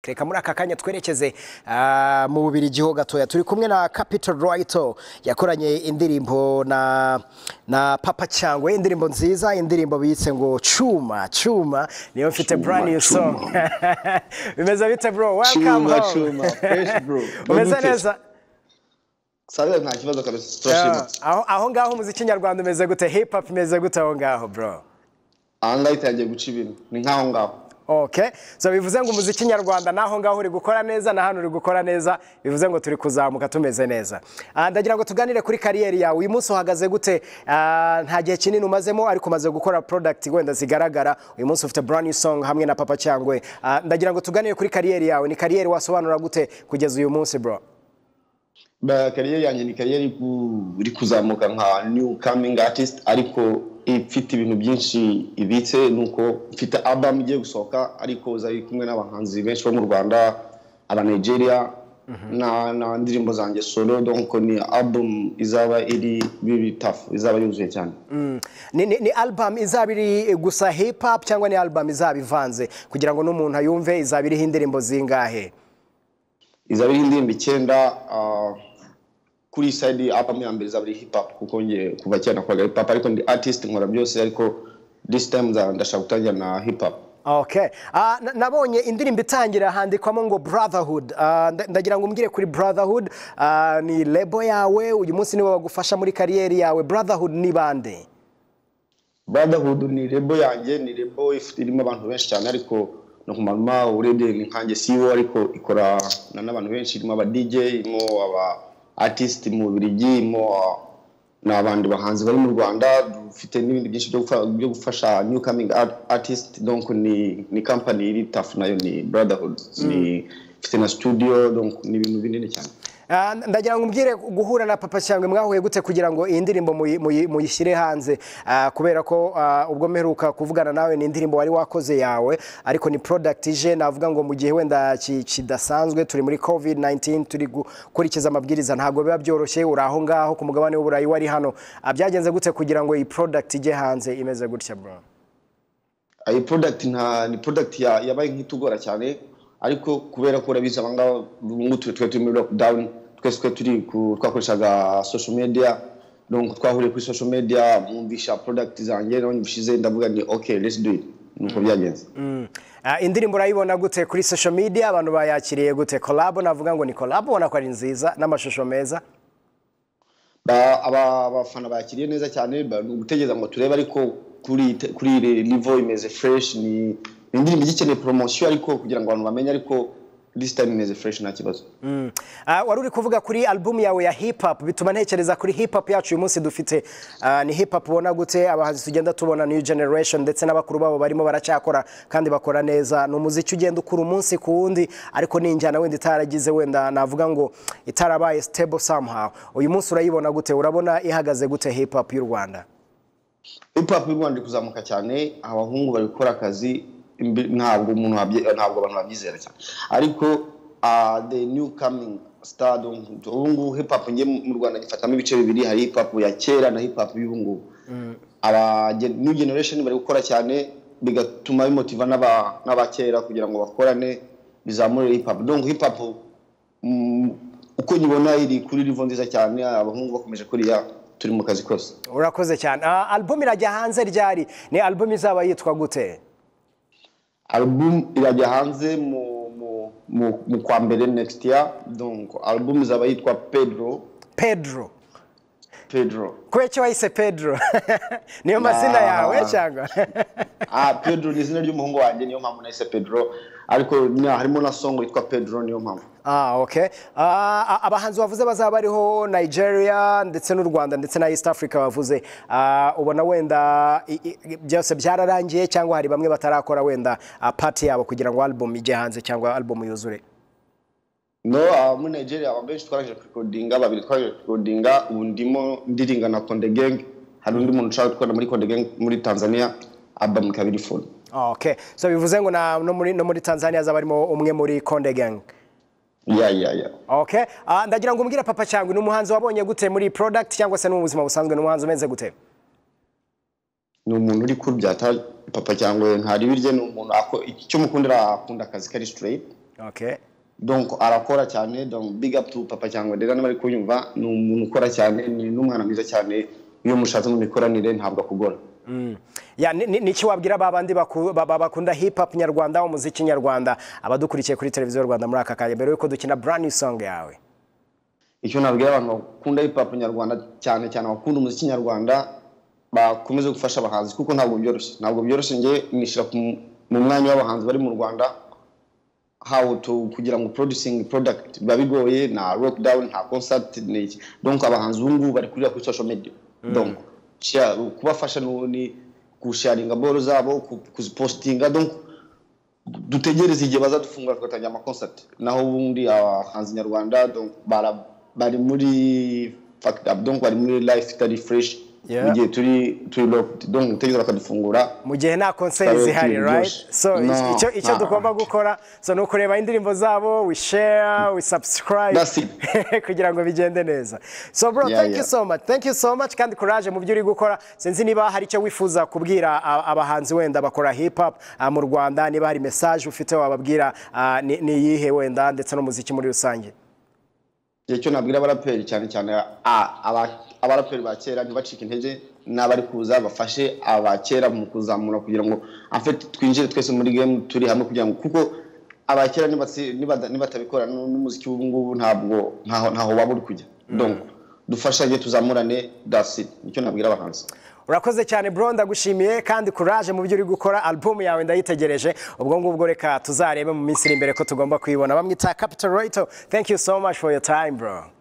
reka muri aka kanya twerekeze ah, mu Bubiligi ho gatoya turi kumwe na Capital Righto yakoranye indirimbo na na Papa Cyangwe indirimbo nziza indirimbo biyitse ngo Chuma Chuma niyo mfite Chuma, brand new Chuma. song bimeze bite bro welcome Chuma, home chuma. Fresh, bro. umeze Mumute. neza Sabe nta kibazo kabisa turashima. Ah, aho aho ngaho umuziki nyarwanda umeze gute hip hop imeze gute aho ngaho bro Aha ngaho itangiye guca ibintu. Ni nkaho ngaho. Okay, so bivuze ngo umuziki nyarwanda naho ngaho uri gukora neza na hano uri gukora neza bivuze ngo turi kuzamuka tumeze neza Ah, ndagira ngo tuganire kuri kariyeri yawe uyu munsi uhagaze gute Ah, nta gihe kinini umazemo ariko umaze gukora product wenda zigaragara uyu munsi ufite brand new song hamwe na papa cyangwe Ah, ndagira ngo tuganire kuri kariyeri yawe ni kariyeri wasobanura gute kugeza uyu munsi bro Ba- Kariyeri yanjye ni kariyeri iri ku- iri kuzamuka nka new coming artist ariko ifite ibintu byinshi ibitse ni uko mfite album igiye gusohoka ariko zari kumwe n'abahanzi benshi bo mu Rwanda aba Nigeria na na ndirimbo zanjye solo donc ni album izaba iri biri tough izaba yuzuye cyane Mm. ni, ni, ni album izaba iri gusa hip hop cyangwa ni album izaba ivanze kugira ngo n'umuntu ayumve izaba iriho indirimbo zingahe izaba iriho indirimbo icyenda ah, kuri side album ya mbere izaba iri hip hop kuko nge kuva kera nakoraga hip hop ariko ndi artist nkora byose ariko this time nza- ndashaka gutangira na hip hop Okay. Ah, na- nabonye indirimbo itangira handikwamo ngo brotherhood Ah, nda- ndagira ngo umbwire kuri brotherhood ah, ni lebo yawe uyu munsi niwe bagufasha muri kariyeri yawe brotherhood ni bande brotherhood ni rebo yanjye ni rebo ifite irimo abantu benshi cyane ariko no ku mama urebye ni nkanjye CEO ariko ikora na n'abantu benshi irimo aba DJ irimo aba artist mu Bubiligi irimo ah, n'abandi bahanzi bari mu Rwanda dufite n'ibindi byinshi byo gufa- byo gufasha new coming art- artist donc ni ni company iri tough nayo ni brotherhood ni ifite na studio donc ni ibintu binini cyane Ah, ndagira ngo umbwire guhura na papa cyangwa mwahuye gute kugira ngo iyi ndirimbo muyi- muyi- muyishyire hanze Ah, kubera ko ah, ubwo mperuka kuvugana nawe ni indirimbo wari wakoze yawe ariko ni product ije navuga ngo mu gihe wenda ki- kidasanzwe turi muri covid 19 turi gukurikiza amabwiriza ntabwo biba byoroshye uri aho ngaho ku mugabane w'uburayi wari hano Ah, byagenze gute kugira ngo iyi product ijye hanze imeze gutya bro iyi product nta ni product ya- yabaye nk'itugora cyane ariko kubera ko urabizi abangaba ubu ngubu twe twari turi muri lockdown twese twari turi ku- twakoreshaga social media donc twahuriye kuri social media mwumvisha product zanjye nawe nyibishize ndavuga ni okay let's do it nuko byagenze Mm. Ah, indirimbo urayibona gute kuri social media abantu bayakiriye gute collab navuga ngo ni collab ubona ko ari nziza n'amashusho meza Ba- aba- abafana bakiriye neza cyane ba- ni ugutegereza ngo turebe ariko kuri te- kuri iri level imeze fresh ni ni indirimbo igikeneye promotion ariko kugira ngo abantu bamenye ariko this time imeze fresh nta kibazo Mm. Ah, wari uri kuvuga kuri album yawe ya hip hop bituma ntekereza kuri hip hop yacu uyu munsi dufite Ah, ni hip hop ubona gute abahanzi tugenda tubona new generation ndetse n'abakuru babo barimo baracyakora kandi bakora neza ni umuziki ugenda ukura umunsi ku wundi ariko ni injyana wenda itaragize wenda navuga ngo itarabaye stable somehow uyu munsi urayibona gute urabona ihagaze gute hip hop y'u Rwanda hip hop y'u Rwanda iri kuzamuka cyane abahungu bari gukora akazi imbi- ntabwo umuntu wabye- ntabwo abantu babyizera cyane ariko ah, the new coming star donc ubu ngubu hip hop njye mu Rwanda gifatamo ibice bibiri hari hip hop ya kera na hip hop y'ubu ngubu aba gen- new generation bari gukora cyane bigatuma bimotiva n'aba- n'abakera kugira ngo bakorane bizamure hip hop donc hip hop mm, uko nyibona iri kuri level nziza cyane abahungu bakomeje kuriya turi mu kazi kose urakoze cyane Ah, album irajya hanze ryari ni album izaba yitwa gute album irajya hanze mu mu mu, mu kwa mbere next year donc album izaba yitwa pedro Pedro pedro kubera icyo wayise Pedro niyo mazina yawe cyangwa ah pedro ni izina ry'umuhungu wanjye niyo mpamvu nahise pedro ariko na, harimo na song yitwa pedro niyo mpamvu Ah, okay. Ah, abahanzi bavuze bazaba bariho Nigeria ndetse n'u Rwanda ndetse na East Africa bavuze Ah, ubona wenda i- i- byose byararangiye cyangwa hari bamwe batarakora wenda ah, part yabo kugira ngo album ijye hanze cyangwa album yuzure no ah, muri nigeria aba benshi twarangije kurikodinga babiri twarangije kurikodinga ubu ndimo ndiringa na konde gang hari undi muntu ushaka gukorana muri konde gang muri tanzania album ikaba iri full Ah, okay so bivuze ngo na, no, muri, no muri Tanzania azaba arimo umwe muri Konde Gang yeah yeah yeah okay Ah, ndagira ngo umbwire papa cyangwa ni umuhanzi wabonye gute muri product cyangwa se no mu buzima busanzwe ni umuhanzi umeze gute ni umuntu uri kuryata papa cyangwa ntari birye ni umuntu ako- icyo mukundira akunda akazi kari straight okay donc arakora cyane donc big up to papa cyangwa rero niba ari kunyumva ni umuntu ukora cyane ni n'umwana mwiza cyane iyo mushatse mu mikoranire ntabwo akugora Ya, ni- ni- niki wabwira ba bandi baku- ba- ba- bakunda hip hop nyarwanda umuziki nyarwanda abadukurikiye kuri televiziyo rwanda muri aka kanya mbere yuko dukina brand new song yawe icyo nabwira abantu bakunda hip hop nyarwanda cyane cyane bakunda umuziki nyarwanda bakomeze gufasha abahanzi kuko ntabwo byoroshye ntabwo byoroshye njye nishyira ku mu- mu mwanya w'abahanzi bari mu rwanda how to kugira ngo producing product biba bigoye nta rock down nta concert ni iki donc abahanzi ubu ngubu bari kurira kuri social media donc share- kubafasha ni ni kusharinga boro zabo ku- kuzipostinga donc dutegereze igihe bazadufungura tugatangira amaconcert naho ubundi abahanzi nyarwanda donc bara- bari muri fact up donc bari muri life itari fresh Yeah. mu gihe turi turi locked donc utegereza bakadufungura mu gihe nta konseri Kare zihari kuri right byose. so No, icyo icyo nah. dugomba gukora so ni ukureba indirimbo zabo we share we subscribe That's it. kugira ngo bigende neza so bro Yeah, thank you yeah. so much thank you so much kandi courage mu byo uri gukora sinzi niba hari icyo wifuza kubwira a- abahanzi wenda bakora hip hop a, mu Rwanda niba hari message ufite wababwira a, ni ni iyihe wenda ndetse n'umuziki muri rusange igihe cyo nabwira abaraperi cyane cyane a- aba- abaraperi ba kera ntibacike intege n'abari kuza bafashe abakera mu kuzamura kugira ngo afite twinjire twese muri game turi hamwe kugira ngo kuko abakera nibatsi- nibada- nibatabikora nu- n'umuziki w'ubu ngubu ntabwo ntaho ntaho waba uri kujya donc dufashanye tuzamurane dasi nicyo nabwira abahanzi urakoze cyane bro ndagushimiye kandi courage mu byo uri gukora album yawe ndayitegereje ubwo ngubwo reka tuzarebe mu minsi iri imbere ko tugomba kuyibona bamwita capital royito thank you so much for your time bro